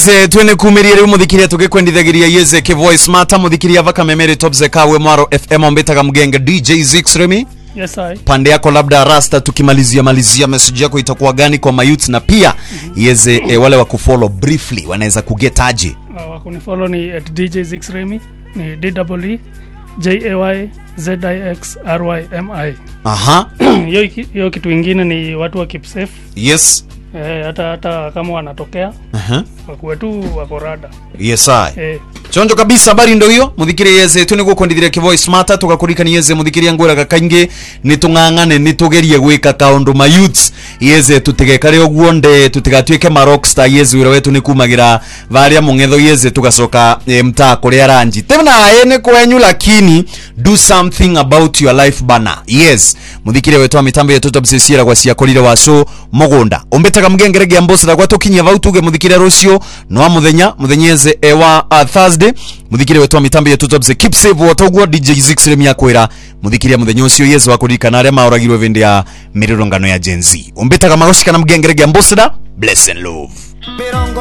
se twene kumiria riu muthikiria tugikwendithagiria yeze ke voice mata muthikiria vaka memere top zekawe mwaro fm ombetaga mgenge dj zix remi Yes, I. pande yako labda rasta tukimalizia malizia message yako itakuwa gani kwa mayouth na pia yeze e, wale wa kufollow briefly wanaweza kugetaje Uh, wakunifollow ni at dj zixremy ni dwe jay zixrymi aha hiyo iki- hiyo kitu ingine ni watu wa keep safe yes eh, hata hata kama wanatokea aha wakuwe tu wako rada yes i eh, chonjo kabisa habari ndo hiyo muthikirie yeze tu niguo kwendithire kivoice mata tugakurikania yeze muthikiria ngwiraga kaingi nitung'ang'ane nitugerie gwika kaundu ma youths yeze tutigekare uguo nde tutigatuike ma rockstar yeze wira wetu ni kumagira varia mung'etho yeze tugacoka e, mtaa kuria ranji tenaye ni kwenyu lakini do something about your life bana yes muthikirie wetu wa mitambo yetu tobsesiera gwa ciakorire wacu mugunda umbitaga mgengerege ambosira gwa tukinyia vau tuge muthikirie rucio no muthenya muthenya yeze e wa uh, thursday muthikirie wetu wa mitambo yetu tobse keep safe wotoguo dj zix remi akwira muthikiria muthenya ucio yeze wa kuririkana aria maoragirwo vindi ya mirurungano ya gen z umbitaga magoshikana mgengerege ambosira bless and love